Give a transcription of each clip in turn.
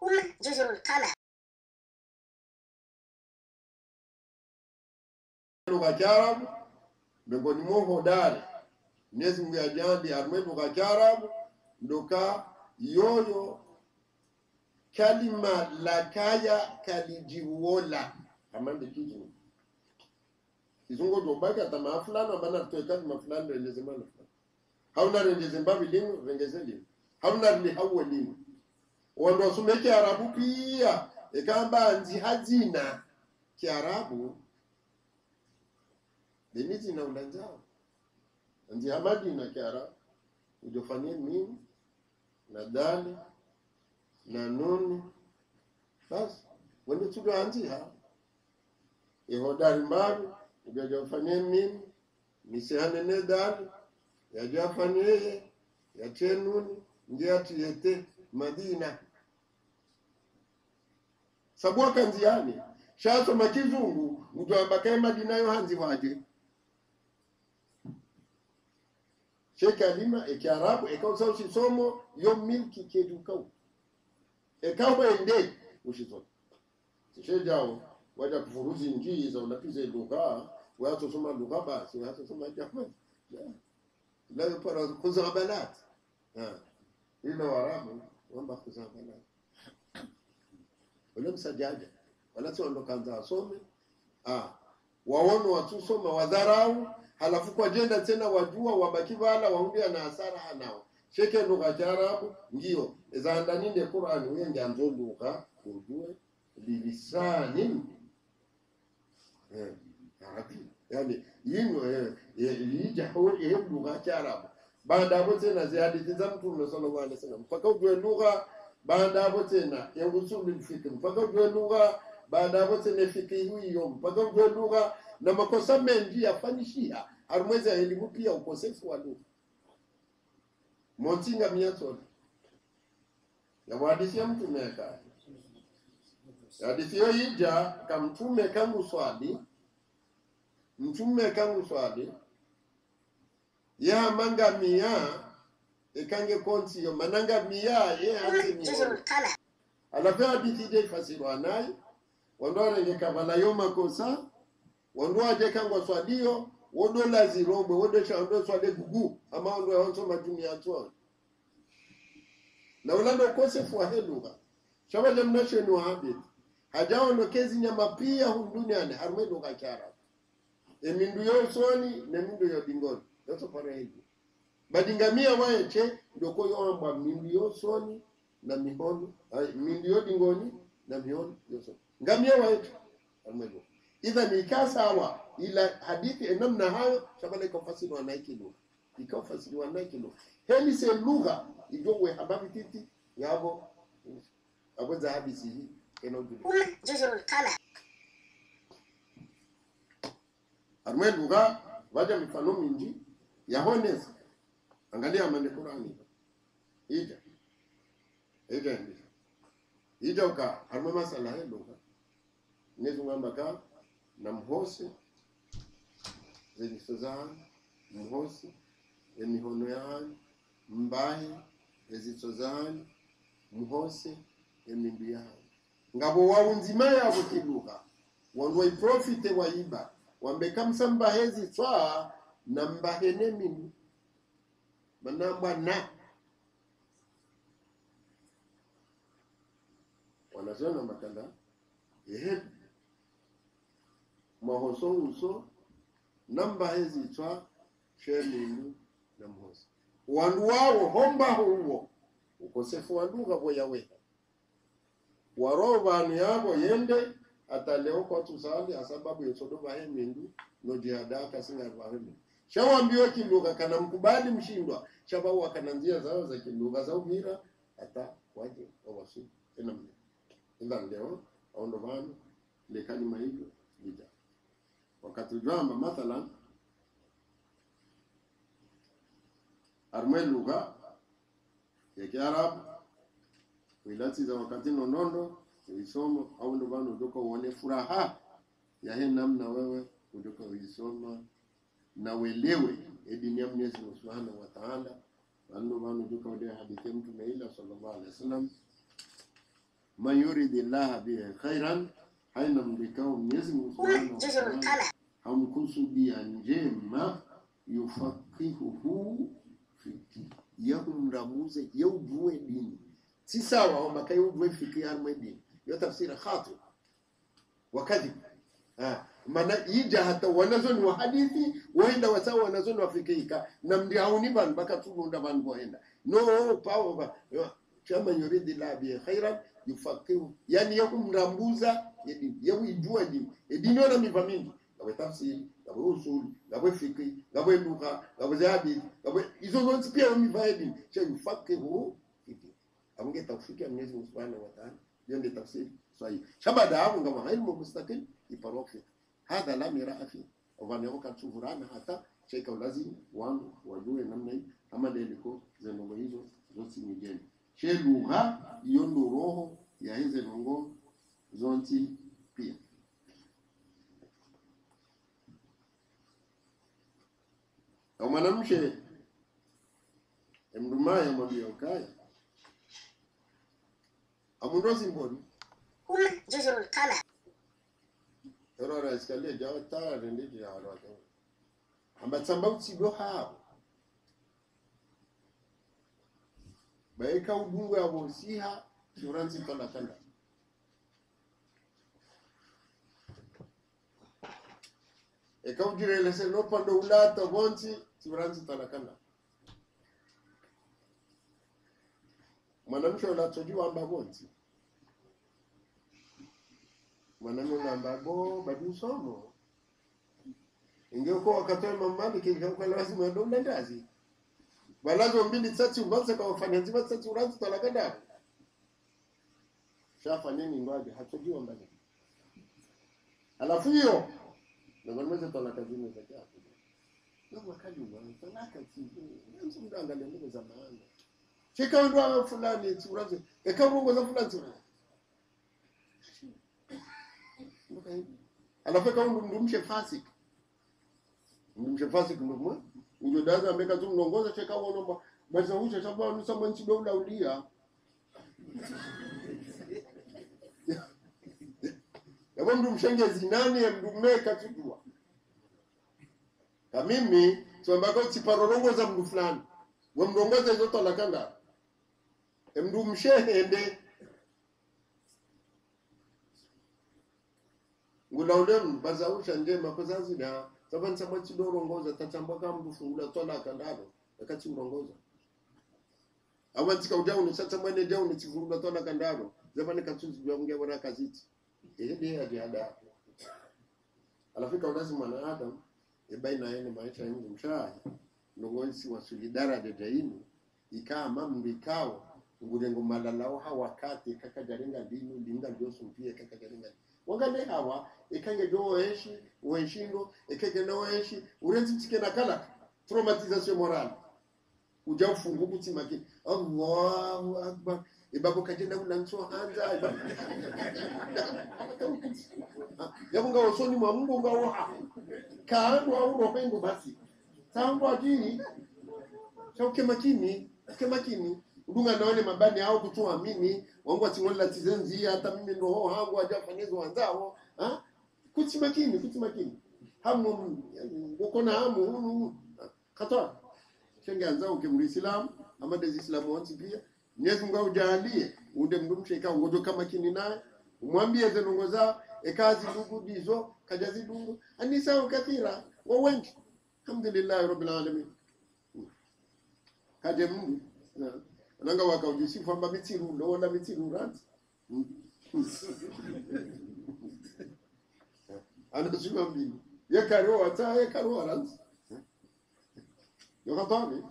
أم جزر القمر lugha ya Kiarabu miongoni mwa hodari Mwenyezi Mungu ajandi arme lugha ya Kiarabu ndoka yoyo kalima lakaya kalijiwola amande kizungu kizungu tobaka tama fulani amana tuwe kalima fulani rendeze mana fulani hauna rendeze mbavi limu rengeze limu hauna rili hawe limu wando wasume Kiarabu pia ikamba nzi hazina Kiarabu limiti na ulanjao nzi hamadi na Kiarabu ujofanyie mimi na dali na nuni basi wende tudoanzia ihodari mbavi ujajofanyie mimi nisihanene dali yajafanyeye yatie nuni ndiatiyete madina sabwaka nziani shasoma kizungu mtwambakae madina yo hanzi waje shekalima ekiarabu ekausa ushisomo yo milki kedukau ekawende ushisomo shejao waja kufuruzi njii za unapize lugha watosoma lugha basi watosoma jahman la para kuzabalat ila warabu wamba kuzabalat wala msajaja wala si wandokanza wasome ah waono watusoma wadharau halafu kwa jenda tena wajua wabaki bala waundia na hasara hanao sheke lugha Kiarabu ndio zaandaninde Qur'an wenge anzo lugha ujue bilisanin eh arabi yani yino eh lijahu eh lugha Kiarabu baada hapo tena zihadithi za Mtume sallallahu alaihi wasallam mpaka ujue lugha baada hapo tena ya usulul fiqh mpaka ujue lugha baada hapo tena fikihu hiyo mpaka ujue lugha na makosa mengi yafanishia harumwezi ya elimu pia ukosefu wa lugha montinga miatona yawahadithia mtume akaya hadithi hiyo ija kamtume kangu swali mtume kangu swali yahamanga mia ikange konsiyo mananga mia ye hanze أم mia جزر القمر alafu hadithi ije ifasirwa naye wandorenge kavala yo makosa wando aje kangwa swadio wodo la zirombe wodo shando swade gugu ama wando yonso majumi atwa na ulando ukosefu wa heluga shabaja mnasheni wa habit hajaono kezi nyama pia hum duniani harme lugha kyara emindu yo soni ne mindu yo dingoni yoso pare hivi badingamia waeche ndoko yoambwa mindu yo soni na mihono ay, mindu yo dingoni na mihono yo soni ngamia waeche harme lugha idha ni sawa ila hadithi enamna hayo shabala ikafasiriwa na iki lugha ikafasiriwa na iki lugha heli se lugha ijowe hababi titi yabo abo za hadisi hii enojuli أم جزر القمر armwe lugha waja mifano mingi yahoneza angalia mane Qur'ani ija ija ndi ija uka armwe masala ya lugha nezungamba ka na mhosi zenyiso zanyu mhosi emihono yanyu mbahe ezitso zanyu mhosi emindu yanyu ngabo waunzima yabo kilugha wandu waiprofite waiba wambekamsa mbahezi tswa na mbahene mindu manambwa na wanazona makanda ehe mahoso uso na mbahezi tswa she mindu na mhosi wandu wawo hombaho uwo ukosefu wa lugha boyaweha waro vanhu yavo yende ataleo kwa tusali asababu yosodo vahe mindu nojihada kasinga vahe mindu shawambiwa kilugha kana mkubali mshindwa shabawa kana njia zao za kilugha za uvira hata waje wawasu ena mle ila leo aondo vanhu lekalima hivyo lija wakati jwamba mathalan armwe lugha ya kiarabu wilati za wakati nonondo uisomo au ndo bana utoka uone furaha ya he namna wewe utoka uisoma na uelewe dini ya Mwenyezi Mungu Subhanahu wa Ta'ala ando bana utoka ude hadithi ya mtume ila sallallahu alaihi wasallam man yuridi llaha bihi khairan haina mlikao mwenyezi mungu subhanahu هم wa جزر ta'ala القمر hamkusudia njema yufaqihuhu fiki yahumramuze yaujue dini si sawa wambaka yaujue fiki harmwe dini yo tafsira khati wakadhib Ah, maana ija hata wanazoni wa hadithi waenda wasawa wanazoni wafikika na mdiauni van baka tulunda van boenda no pawo ba yo, chama yuridi la bi khairan yufaqihu yani yakumrambuza yedini yakuijua dini edini ona miva mingi ngabe tafsiri ngabe usuli ngabe fiki ngabe lugha ngabe za hadithi ngabe hizo zote pia miva edini cha yufaqihu fiki amunge tawfiki ya Mwenyezi Mungu Subhanahu wa Ta'ala hiyo ndio tafsiri sahihi shabada hapo ngama ilmu mustaqil iparok fiki hadha la miraa fi wanaoka tuvurana hata cheka lazima wangu wajue namna hii ama deliko zenongo hizo zote ni jeni she lugha iyo ndo roho ya hizo nongo zonti pia au mwanamshe emdumaya mwambia ukaya amundozi mboni هم جزر القمر Erora escalier jawa tara rende ji hawa wata. Amba tsamba utsigo hawo. Bai ka udungu ya bosiha turanzi tola kanda. E ka ujire lese no pando ulata bonti turanzi tola kanda. Mwanamke unatojua amba bonti. Mwanamke amba bo badu somo. Ingekuwa wakatoa mamali kingekuwa lazima ndo ndazi. Balazo mbili tsatsi ubanza kwa wafanya nzima tsatsi uranzi tola kanda. Shafa nini ngwaje hatojua mbali. Alafu hiyo na mwanamke tola kazini za japo. Na wakati wa talaka si nzi mdangalia ndugu za maana. Cheka ndo fulani turazi. Eka rungo za fulani turazi. alafu kama mdumshe fasik mdumshe fasik ndomwe ujo daza ameka tu mlongoza cheka uonomba basi usha sababu nusa mwanchi do laulia yabo mdumshenge zinani ya mdumeka tujua kamimi tuambako tiparorongoza mdu fulani wamrongoza hizo talakanda emdumshehende ngulaulem bazausha njema kozazida saban sama chidorongoza tatamba kam fungula tola kandaro akati urongoza awanti ka ujauni sasa mwene jauni chifungula tola kandaro zabani katuzi byange bora kaziti ede hadi hada alafika ulazi mwana adam ebaina yene maisha yangu mshahi nongozi wa solidara de dainu ikaa mambo ikao ngurengo malalao hawakati kakajarenga dinu linga lyoso mpie kakajarenga wangane hawa ikange do oenshi oenshindo ekege no oenshi urenzi tike na kala traumatisation morale uja ufungu kuti makini Allahu akbar ibabo kajenda unanso hanza ibabo yabunga osoni mwa mungu ngawo kaandu au ropengo basi tangu ajini chauke makini ke makini udunga naone mabani hao kutuamini wangu ating'olela tizenzi hata mimi ndo ho hangu ajafanyizo wanzao ha kuti makini kuti makini hamu ukona hamu hunu katoa shenge anzao ke muislamu ama dezi islamu wanzi pia Mwenyezi Mungu aujalie unde mdumshe ika ngojo kama kini naye umwambie zenongo zao ekazi ndugu dizo kajazi dungu anisa kathira wa wengi alhamdulillah rabbil alamin kaje Mungu na ananga wakaujisifu amba mitsiru ndowona mitsiru ranzi anashuka mbili yekariwa wata yekariwa ranzi yokatwani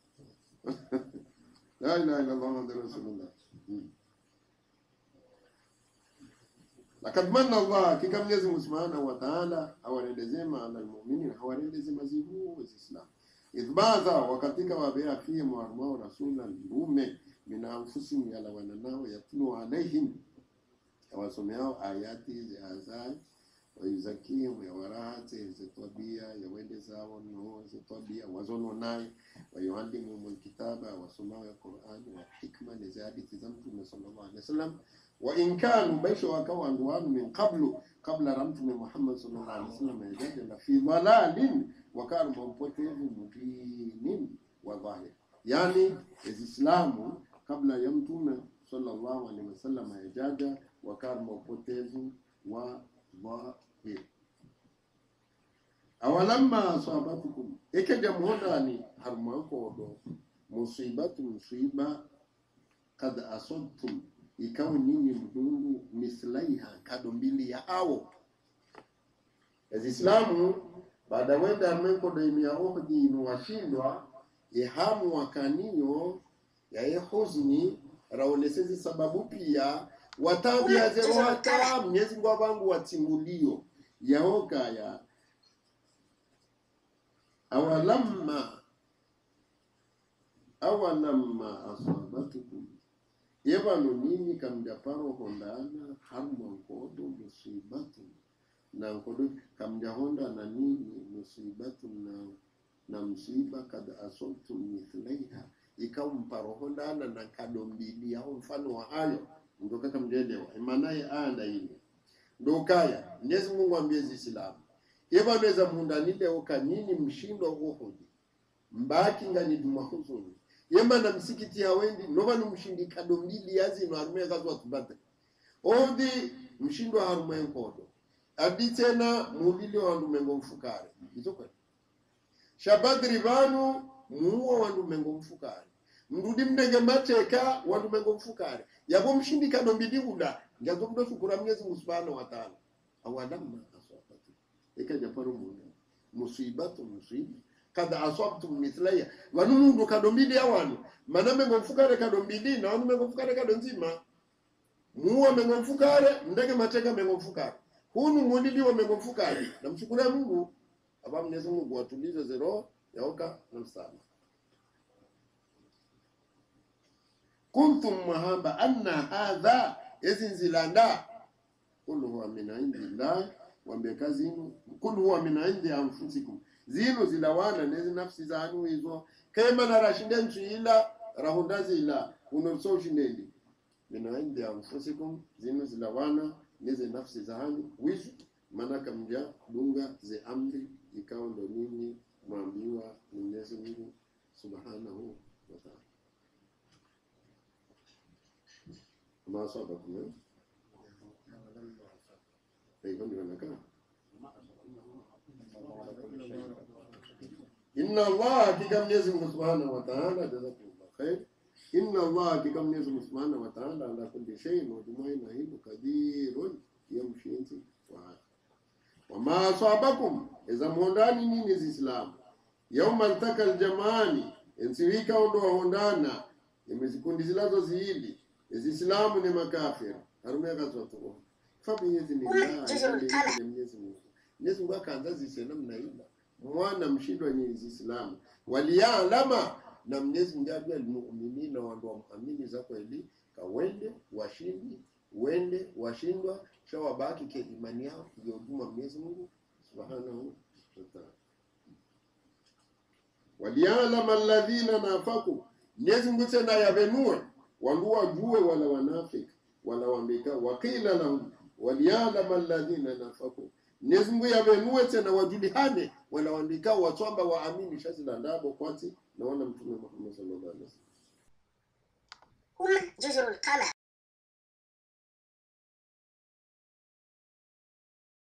la ilaha illa allah muhammadur rasulullah lakad manna allah hakika mwenyezi mungu subhanahu wa ta'ala awarendezema ala almu'minin awarendezema zihu wezislam idhbadha wakatika wabea fihim warmao rasula mtume min anfusihim yala wananao yatlu alaihim yawasomeao ayati ziazai wayuzakihim yawarahate zetwabia yawende zao no zetwabia wazono naye wayuallimuhum alkitaba wasomao ya qurani wa hikma nezi hadithi za mtume sallallahu alaihi wasallam wa in kanu baisha wakawa wandu wanu min qablu kabla ra mtume Muhammad sallallahu alaihi wasallam yajaja la fi dhalalin wakanu mampotevu mubinin wa dhahir, yani Islamu kabla ya mtume sallallahu alaihi wasallam yajaja wakanu mampotevu wa dhahir awalamma asabatukum ikeja muhodani harmankoɗo musibatu musiba kad asabtum ikawa nyinyi mdungu mislaiha kado mbili ya awo ezislamu baada wenda armenkoɗo imia ohdi inu washindwa ihamu wakaniyo yaye huzni raonesezi sababu pia watabia zerowata mnyezi ngwa vangu watimulio yaokaya awalamma awalamma asabatukum yevano nini kamjaparo hondana harma nkodo musibatu na nkodo kamjahonda nini musibatu na na msiba kad asabtum mithlaiha ikawa mparo hondana na kado mbili yao mfano wa hayo ndoka kamjelewa imanaye anda ile ndokaya Mwenyezi Mungu ambie Ziislamu yevanweza mundanile oka nini mshindo uhudi mbaki ngani dumahuzuni yemana msikiti hawendi novanu mshindi kado mbili yazino harume kazwa tubate odi mshindo harume nkodo adi tena muvili wandu mengo mfukare izokwe shabadri vanu muuo wandu mengo mfukare mrudi mnenge mateka wandu mengo mfukare yabo mshindi kado mbili uda ngazo mdo shukura Mwenyezi Mungu Subhanahu wa Ta'ala awadamma aswabatu ikaja paro munda musibatu musiba kad asabtum mithlaya vanu mundu kado mbili awanu mana mengo mfukare kado mbili na wanu mengo mfukare kado nzima muwa mengo mfukare ndege mateka mengo mfukare hunu muliliwa mengo mfukare namshukuru Mungu aba Mwenyezi Mungu watulize zero yaoka na msama kuntum mahamba anna hadha ezinzilanda kulu huwa min indillah wambie kazi inu kulu huwa min indi anfusikum zinu zilawana nezi nafsi zanu hizo kema rashinde nchuila rahundazila unorso ushindeli min indi anfusikum zinu zilawana nezi nafsi zanu wizu maana kamja dunga ze amri ikawa ndo nini mwambiwa ni Mwenyezi Mungu subhanahu wa ta'ala ma asabakum eh? hivyo ndivyo inakaa inna Allah hakika Mwenyezi Mungu Subhanahu wa Ta'ala jazakumullah khair inna Allah hakika Mwenyezi Mungu Subhanahu wa Ta'ala ala kulli shay'in wa jumaina hibu kadirun yamshinti wa wama asabakum iza muondani nini zislam yauma altaka aljamani ensiwika ondo wahondana imezikundi zilazo ziili izislamu ni makafir harumeka zotuko fabiidhnillah Mwenyezi Mungu Mwenyezi Mungu akaanza zise namna ila mwana mshindwa nyinyi Islamu waliyalama na Mwenyezi Mungu ajua almu'minina wandu wamuamini za kweli kawende washindi wende washindwa kisha wabaki ke imani yao iliyoduma Mwenyezi Mungu subhanahu wa ta'ala waliyalama alladhina nafaku Mwenyezi Mungu tena yavenue wandu wajue wala wanafiki wala wambika wakila lahum waliyalama alladhina nafaku Mwenyezi Mungu yavenue tena wajulihane wala wandikao watwamba waamini shazi la ndabo kwati naona mtume Muhammad sallallahu alaihi wasallam هم جزر القمر